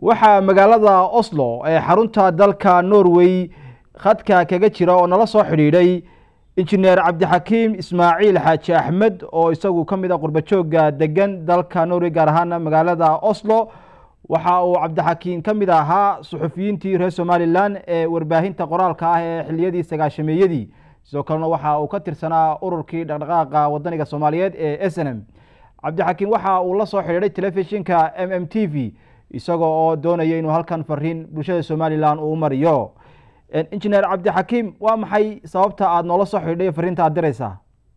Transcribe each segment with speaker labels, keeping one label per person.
Speaker 1: waxaa magaalada oslo ee xarunta dalka norway khadka kaga jira oo nala soo xidhiidhay injineer cabdixakiim ismaaciil xaaji axmed oo isagu ka mid a qurbajooga degan dalka norway gaar ahaana magaalada oslo waxa uu cabdixakiim ka mid ahaa suxufiyiintii reer somalilan ee warbaahinta qoraalka ah ee xiliyadii sagaashameeyadii sidoo kalena waxa uu ka tirsanaa ururkii dhaqdhaqaaqa wadaniga soomaaliyeed ee s n m cabdixakiim waxa uu la soo xidhiidhay telefishinka m m t v isagoo oo doonaya inuu halkan fariin bulshada somalilan uu mariyo injineer cabdixakiim waa maxay sababta aada noola soo xidhiidhay fariinta aad diraysaa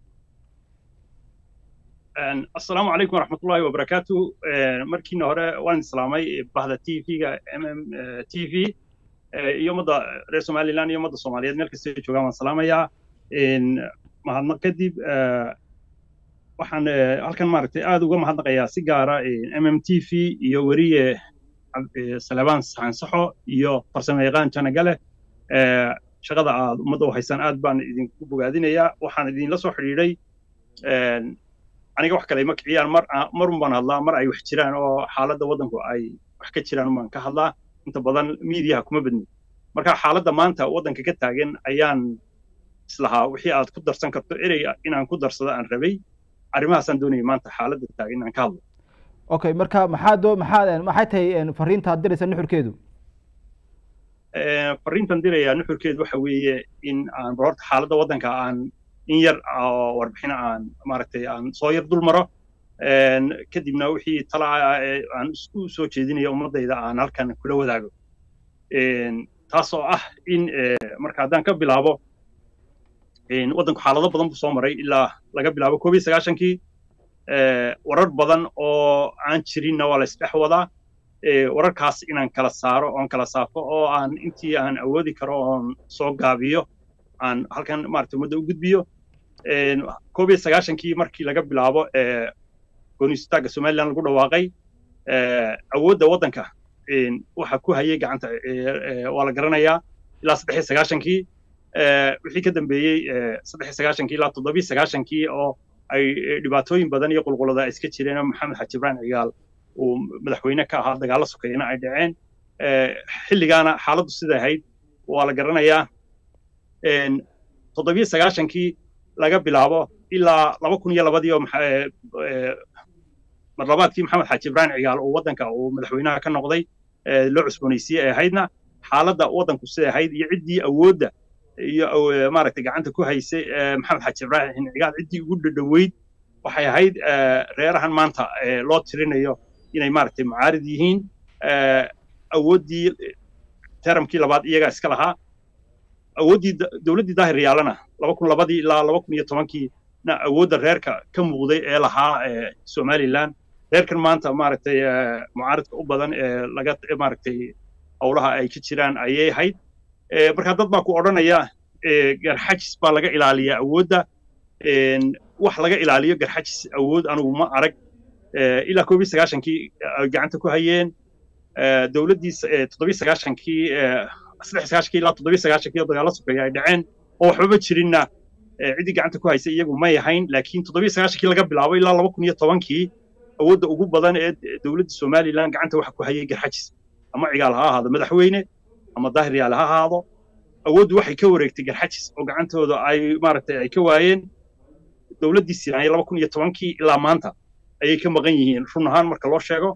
Speaker 2: assalaamu calaykum waraxmatullahi wabarakaatu markiina hore waan islaamay bahda t v-ga m m t v iyo ummadda reer somalilan iyo ummadda soomaaliyeed meel kasta joogaan waan salaamayaa mahadnaq kadib waxaan halkan maaragtay aad uga mahadnaqayaa si gaara m m t v iyo weriye salebaan saxansaxo iyo farsamo yaqaan janagale shaqada aad ummadda u haysaan aad baan idinku bogaadinayaa waxaan idinla soo xidhiidhay aniga wax kale ma kiciyaan mar marun baan hadlaa mar ay wax jiraan oo xaaladda waddanku ay wax ka jiraan baan ka hadlaa inta badan miidiyaha kuma badni marka xaaladda maanta waddanka ka taagan ayaan islahaa wixii aad ku darsan karto erey inaan ku darsado aan rabay arrimahaasaan doonayay maanta xaaladda taagan inaan ka hadlo
Speaker 1: okay marka maxaa doo maxaa maxay tahay fariinta aad diraysa nuxurkeedu
Speaker 2: fariintan dirayaa nuxurkeedu waxa weeye in aan bal horta xaaladda waddanka aan in yar oo warbixin aan maaragtay aan soo yar dul maro kadibna wixii talaa aan isku soo jeedinayo ummaddayda aan halkan kula wadaago taas oo ah in marka haddaan ka bilaabo waddanku xaalado badan buu soo maray ilaa laga bilaabo koob iyo sagaashankii warar badan oo aan jirinna waa la isdhex wadaa wararkaas inaan kala saaro oon kala saafo oo aan intii aan awoodi karo oon soo gaabiyo aan halkan maaragtay ummadda u gudbiyo koob iyo sagaashankii markii laga bilaabo goonistaagga somaliland lagu dhawaaqay awoodda waddanka waxa ku hayay gacanta waa la garanayaa ilaa saddex iyo sagaashankii wixii ka dambeeyey saddex iyo sagaashankii ilaa toddobiyo sagaashankii oo ay dhibaatooyin badan iyo qulqulada ay iska jireen maxamed xaji ibrahim cigaal uu madaxweyne ka ahaa dagaallo sokeeyana ay dhaceen xilligaana xaaladdu sida ahayd waa la garanayaa toddobiyo sagaashankii laga bilaabo ilaa laba kun iyo labadii oo marlabaadkii maxamed xaaji ibrahim cigaal uu waddanka uu madaxweynaha ka noqday loo cusboonaysiiyey ay ahaydna xaaladda waddanku siday ahayd iyo ciddii awoodda iyo maaragtay gacanta ku haysay maxamed xaaji ibrahim cigaal ciddii ugu dhadhoweyd waxay ahayd reerahan maanta loo tirinayo inay maaragtay mucaarid yihiin awooddii teramkii labaad iyagaa iska lahaa awooddii dowladdii daahir yaalana laba kun labadii ilaa laba kun iyo tobankii na awoodda reerka ka muuqday ee lahaa somaliland reerkan maanta maaragtay mucaaridka u badan ee laga maaragtay howlaha ay ka jiraan ayay ahayd marka dad baa ku odhanaya garxajis baa laga ilaaliyaa awoodda wax laga ilaaliyo garxajis awood anugu ma arag ilaa koob iyo sagaashankii ay gacanta ku hayeen dowladdii toddobiyo sagaashankii saddex sagaashankii ilaa toddobiyo sagaashankii oo dagaallo sokeeya ay dhaceen oo waxbaba jirinna ciddii gacanta ku haysay iyagu may ahayn laakiin toddobiyo sagaashankii laga bilaabo ilaa laba kun iyo tobankii awoodda ugu badan ee dowladda somaliland gacanta waxa ku hayay garxajis ama cigaal ha ahaado madaxweyne ama daahir yaale ha ahaado awooddu waxay ka wareegtay garxajis oo gacantooda ay maaragtay ay ka waayeen dowladdii sinaaya laba kun iyo tobankii ilaa maanta ayay ka maqan yihiin run ahaan marka loo sheego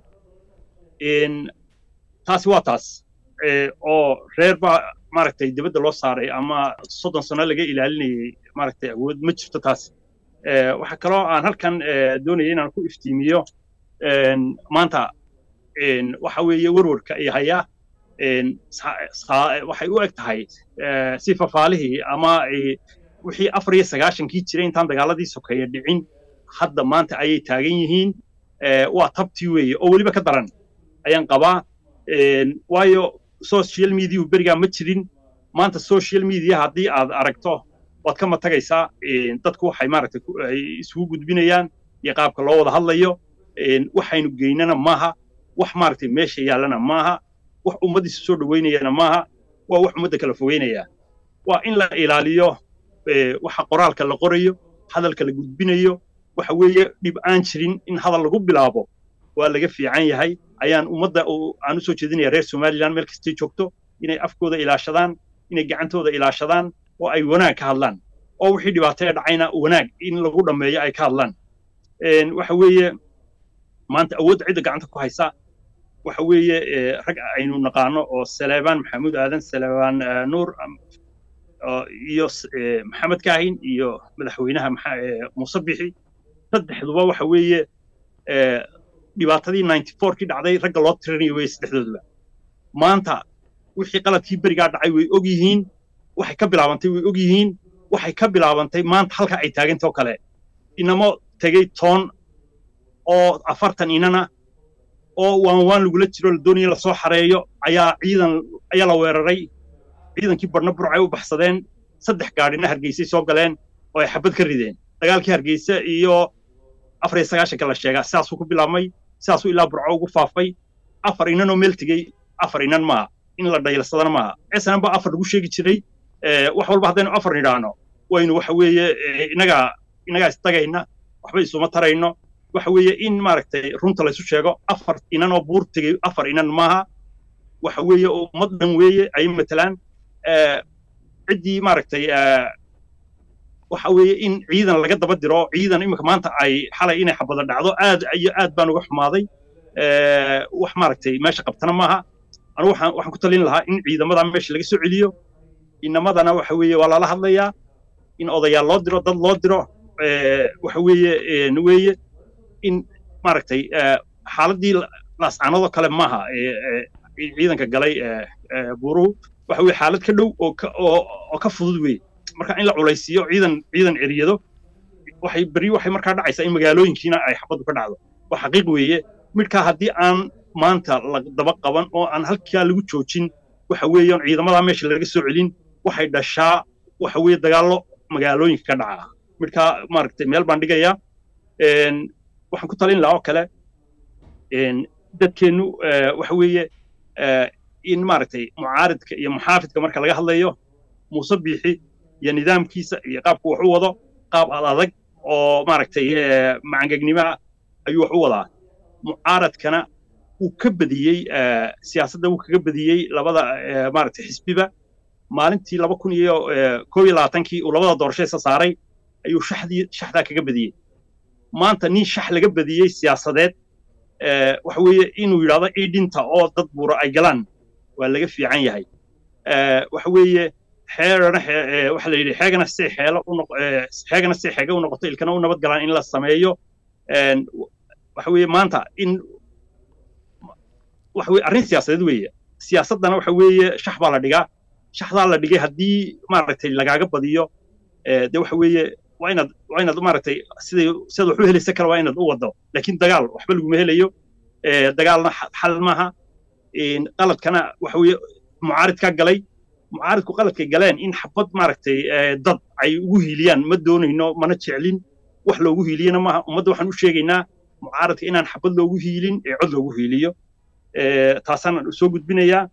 Speaker 2: taasi waa taas oo reer baa maaragtay dibadda loo saaray ama soddon sano laga ilaalinayay maaragtay awood ma jirto taas waxaa kaloo aan halkan doonaya inaan ku iftiimiyo maanta waxa weeye warwarka ay hayaa waxay u eg tahay si fafaalihii ama wixii afar iyo sagaashankii jiray intaan dagaaladii sokeeya dhicin hadda maanta ayay taagan yihiin waa tabtii weeye oo weliba ka daran ayaan qabaa waayo social mediahu berigaa ma jirin maanta social media haddii aad aragto waad ka matagaysaa dadku waxay maaragtay ay isugu gudbinayaan iyo qaabka loo wada hadlayo waxaynu geynana maaha wax maaragtay meesha yaallana maaha wax ummaddiisa soo dhoweynayana maaha waa wax ummadda kala fogeynaya waa in la ilaaliyo waxa qoraalka la qorayo hadalka la gudbinayo waxa weeye dhib aan jirin in hadal lagu bilaabo waa laga fiican yahay ayaan ummadda aan usoo jeedinaya reer somaliland meel kastay joogto inay afkooda ilaashadaan inay gacantooda ilaashadaan oo ay wanaag ka hadlaan oo wixii dhibaato ee dhacayna wanaag in lagu dhammeeyo ay ka hadlaan waxa weeye maanta awoodda cidda gacanta ku haysa waxa weeye rag aynu naqaano oo saleebaan maxamuud aadan saleebaan nuur iyo maxamed kaahin iyo madaxweynaha muuse bixi saddexduba waxa weeye dhibaatadii ninety fourkii dhacday ragga loo tirinayo weye saddexdooduba maanta wixii qaladkii berigaa dhacay way og yihiin waxay ka bilaabantay way og yihiin waxay ka bilaabantay maanta halka ay taagantay oo kale inamo tegey toon oo afartan inana oo waan waan lagula jiro la doonaya lasoo xareeyo ayaa ciidan ayaa la weeraray ciidankii badhna burcay u baxsadeen saddex gaadhina hargeysay soo galeen oo ay xabad ka rideen dagaalkii hargeysa iyo afar iyo sagaashanka la sheegaa sidaasuu ku bilaabmay sidaasuu ilaa burco ugu faafay afar inanoo meel tegey afar inan maaha in la dhayalsadana maaha snm baa afar lagu sheegi jiray wax walba haddaynu afar nidhaahno waynu waxa weeye inagaa inagaa istagayna waxba isuma tarayno waxa weeye in maaragtay runta laysu sheego afar inan oo buur tegey afar inan maaha waxa weeye ummad dhan weeye ay matalaan ciddii maaragtay waxa weeye in ciidan laga daba diro ciidan imika maanta ay xalay inay xabada dhacdo aad iyo aad baan uga xumaaday wax maaragtay meesha qabtana maaha anu waxaan waxaan ku talin lahaa in ciidamada meesha laga soo celiyo inamadana waxa weeye waa lala hadlayaa in odayaal loo diro dad loo diro waxa weeye weeye in maaragtay xaaladii laascaanadoo kale maaha ciidanka galay buuruhu waxa weye xaalad ka dhow oo oo ka fudud weye marka in la culaysiiyo ciidan ciidan eriyado waxay beri waxay markaa dhacaysaa in magaalooyinkiina ay xabaddu ka dhacdo waa xaqiiq weeye midkaa haddii aan maanta la daba qaban oo aan halkaa lagu joojin waxa weeye ciidamadaa meesha laga soo celin waxay dhashaa waxa weeye dagaallo magaalooyinka ka dhaca midkaa maaragtay meel baan dhigayaa waxaan ku talin lahaa oo kale dadkeennu waxa weeye in maaragtay mucaaridka iyo muxaafidka marka laga hadlayo muuse biixi iyo nidaamkiisa iyo qaabku wax u wado qaab ad adag oo maaragtay macangegnimoa ayuu wax u wadaa mucaaradkana wuu ka badiyey siyaasadda wuu kaga badiyey labada maaragtay xisbiba maalintii laba kun iyo koob iyo labaatankii uu labada doorasho isa saaray ayuu shaxdii shaxdaa kaga badiyey maanta nin shax laga badiyey siyaasadeed waxa weeye inuu yidhahdo idhinta oo dad buura ay galaan waa laga fiican yahay waxa weeye xeerana waxa la yidhi xeegana si xeelo u noq xeegana si xeega u noqoto ilkana u nabad galaan in la sameeyo waxa weeye maanta in waxa weye arrin siyaasadeed weeye siyaasaddana waxa weeye shax baa la dhigaa shaxdaa la dhigay haddii maaragtay lagaaga badiyo de waxa weeye waa inaad waa inaad maaragtay siday sidaad wax u helaysa kale waa inaad u waddo laakiin dagaal waxba laguma helayo dagaalna xal maaha qaladkana waxa weeye mucaaridkaa galay mucaaridku qaladkay galeen in xabad maaragtay dad ay ugu hiiliyaan ma doonayno mana jeclin wax loogu hiiliyana maaha ummadda waxaan u sheegaynaa mucaaridka inaan xabad loogu hiilin ee cod loogu hiiliyo taasaan soo gudbinayaa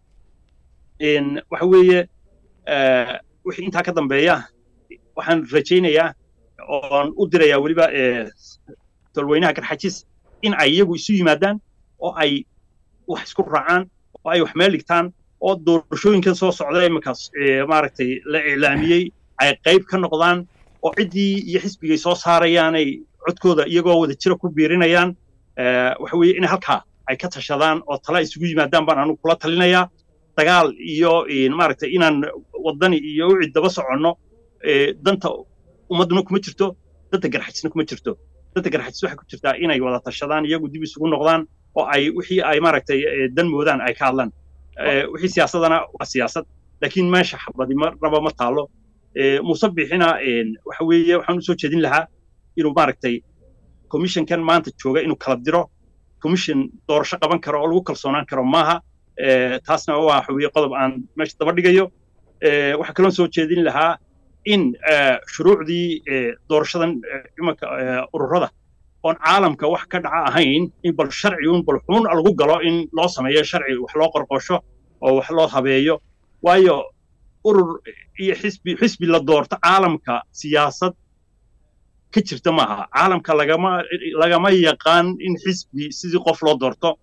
Speaker 2: waxa weeye wixii intaa ka dambeeya waxaan rajaynayaa oon u dirayaa weliba tolweynaha garxajis in ay iyagu isu yimaadaan oo ay wax isku raacaan oo ay wax meel dhigtaan oo doorashooyinkan soo socda iminkaas maaragtay la iclaamiyey ay qayb ka noqdaan oo ciddii iyo xisbigay soo saarayaanay codkooda iyagoo wada jira ku biirinayaan waxa weeye in halkaa ay ka tashadaan oo tala isugu yimaadaan baan anugu kula talinayaa dagaal iyo maaragtay inaan waddani iyo wicii daba soconno danta ummadduna kuma jirto danta garxajisna kuma jirto danta garxajis waxay ku jirtaa inay wada tashadaan iyagu dib isugu noqdaan oo ay wixii ay maaragtay dan moodaan ay ka hadlaan wixii siyaasadana waa siyaasad laakiin meesha xabadi marnaba ma taalo muuse bixina waxa weeye waxaan u soo jeedin lahaa inuu maaragtay commissionkan maanta jooga inuu kala diro commission doorasho qaban karo oo lagu kalsoonaan karo maaha taasna waa waxa weeye qodob aan meesha daba dhigayo waxaa kaloo soo jeedin lahaa in shuruucdii doorashadan imanka ururada oon caalamka wax ka dhaca ahayn in bal sharci un bal xun lagu galo in loo sameeyo sharci wax loo qorqosho oo wax loo habeeyo waayo urur iyo xisbi xisbi la doorto caalamka siyaasad ka jirta maaha caalamka lagama lagama yaqaan in xisbi sidii qof loo doorto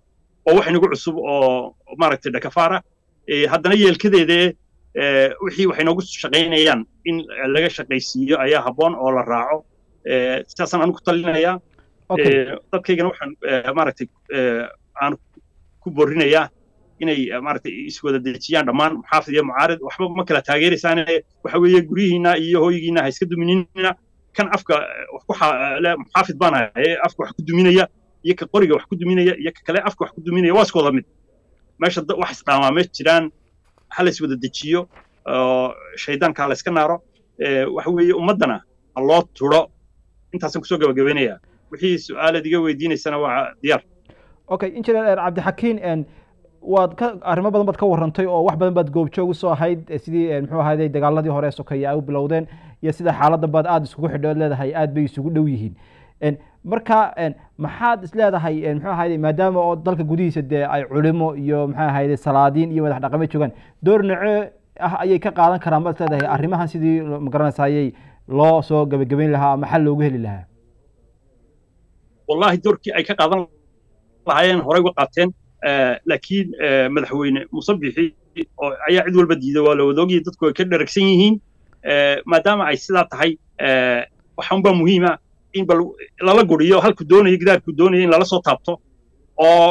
Speaker 2: oo wax inagu cusub oo maaragtay dhakafaara haddana yeelkadeede wixii waxay noogu shaqaynayaan in laga shaqaysiiyo ayaa habboon oo la raaco sidaasaan anu ku talinayaa dadkaygana waxaan maaragtay aan ku borinayaa inay maaragtay iswada dejiyaan dhammaan muxaafid iyo mucaarid waxba ma kala taageeraysaane waxa weeye guryihiina iyo hooygiina ha iska duminina kan afka wax ku muxaafid baan ahay afka wax ku duminaya iyo ka qoriga wax ku duminaya iyo ka kale afka wax ku duminaya waa isku wada mid meesha wax isdhaamaa meesha jiraan ha la iswada dejiyo shaydaanka ha la iska naaro waxa weeye ummaddana ha loo turo intaasaan kusoo gabagabaynayaa wixii su-aalaad iga weydiinaysana waa diyaar
Speaker 1: okay engineer cabdixakiin waad ka arrimo badan baad ka warrantay oo wax badan baad goobjoog usoo ahayd sidii muxuu ahayday dagaaladii hore sokeeye ay u bilowdeen iyo sida xaaladda baad aada isugu xidho ood leedahay aad bay isugu dhow yihiin marka maxaad is leedahay muxuu ahayday maadaama oo dalka gudihiisa dee ay culimo iyo muxuu ahayday salaadiin iyo madax dhaqameed joogaan door noce ah ayay ka qaadan karaan baad is leedahay arrimahan sidii magaranaysaayay loo soo gebagabayn lahaa ama xal loogu heli lahaa
Speaker 2: wallahi doorkii ay ka qaadan lahaayeen horey uga qaateen laakiin madaxweyne musabixi oo ayaa cid walba diiday waa la wadaogaya dadku ay ka dheragsan yihiin maadaama ay sidaa tahay waxaunbaa muhiima in bal lala guriyo halku doonayo gidaarku doonayo in lala soo taabto oo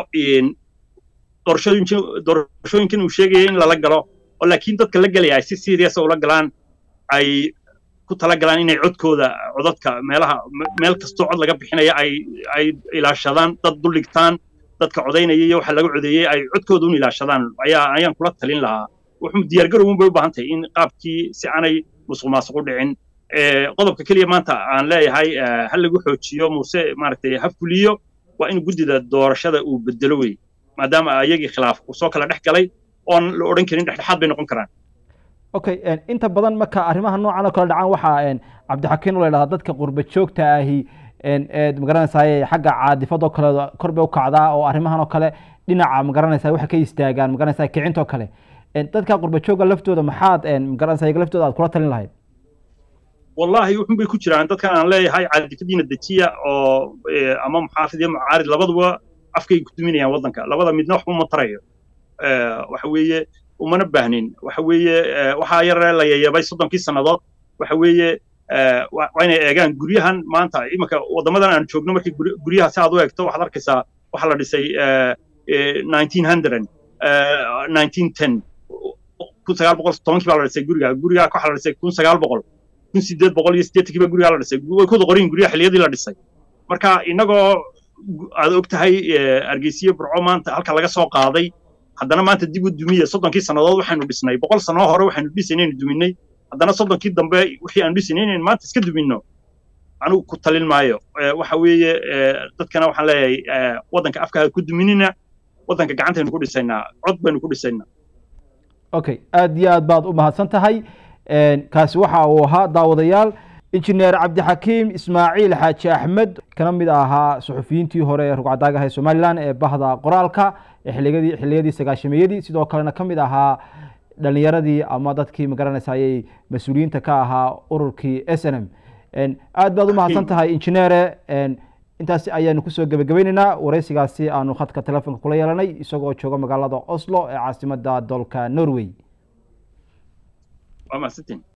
Speaker 2: doorashooyinkan uu sheegaya in lala galo oo laakiin dadka la gelaya ay si serious ula galaan ay ku tala galaan inay codkooda codadka meelaha meel kastoo cod laga bixinaya ay ay ilaashadaan dad duldhigtaan dadka codaynaya iyo waxa laga codeeyey ay codkooda un ilaashadaan ayaa ayaan kula talin lahaa wuxuu diyaargarow un bay u baahan tahay in qaabkii si aanay musuq maasuq u dhicin qodobka keliya maanta aan leeyahay ha lagu xoojiyo muuse maaragtay ha fuliyo waa in guddida doorashada uu bedelo wey maadaama ayagii khilaaf uu soo kala dhex galay oon la odhan karin dhexdhexaad bay noqon karaan
Speaker 1: okay inta badan marka arrimaha noocan oo kale dhacaan waxaa cabdixakiin la idhahdaa dadka qurba joogta ahi magaranaysaay xagga caadifadoo kale kor bay u kacdaa oo arrimahan oo kale dhinaca magaranaysa waxay ka istaagaan magaranaysa kicintoo kale dadka qurba jooga laftooda maxaad magaranaysa iyaga laftooda aad kula talin lahayd
Speaker 2: wallahi wuxun bay ku jiraan dadkan aan leeyahay caadifadiina dejiya oo ama muxaafid iyo mucaarid labaduba afkay ku duminayaan waddanka labada midna waxba ma tarayo waxa weeye umana baahnin waxa weeye waxaa yaree la yayabay soddonkii sannadood waxa weeye waa inay eegaan guryahan maanta iminka waddamadan aan joogno markii guryaha si aad u eegto waxaad arkaysaa waxaa la dhisay nineteen hundred nineteen ten kun sagaal boqol tobankii baa la dhisay guriga guriga waxaa la dhisay kun sagaal boqol kun sideed boqol iyo siddeetankii baa guriga la dhisay way kuda qorin guryaha xilliyadii la dhisay marka innagoo aad og tahay argeysiyo burco maanta halka laga soo qaaday haddana maanta dib u dumiya soddonkii sannadood waxaynu dhisnay boqol sannoo hore waxaynu dhisaynaynu duminay haddana soddonkii dambe wixii aan dhisaynay inaynu maanta iska duminno anigu ku talin maayo waxa weeye dadkana waxaan leeyahay waddanka afkaha ku duminina waddanka gacantaynu ku dhisaynaa cod baynu ku dhisaynaa
Speaker 1: okay aad iyo aad baad u mahadsan tahay kaasi waxa uu ahaa daawadayaal injineer cabdixakiim ismaaciil xaaji axmed kana mid ahaa suxufiyiintii hore ee rugcadaagaha ee somalilan ee bahda qoraalka ee xiliyadii xilliyadii sagaashameeyadii sidoo kalena ka mid ahaa dhalinyaradii ama dadkii magaranaysaayay mas-uuliyiinta ka ahaa ururkii s n m aad baad u mahadsan tahay injineere intaas ayaanu kusoo gebagabaynaynaa wareysigaasi aanu khadka telefonka kula yeelanay isagoo jooga magaalada oslo ee caasimada dalka norway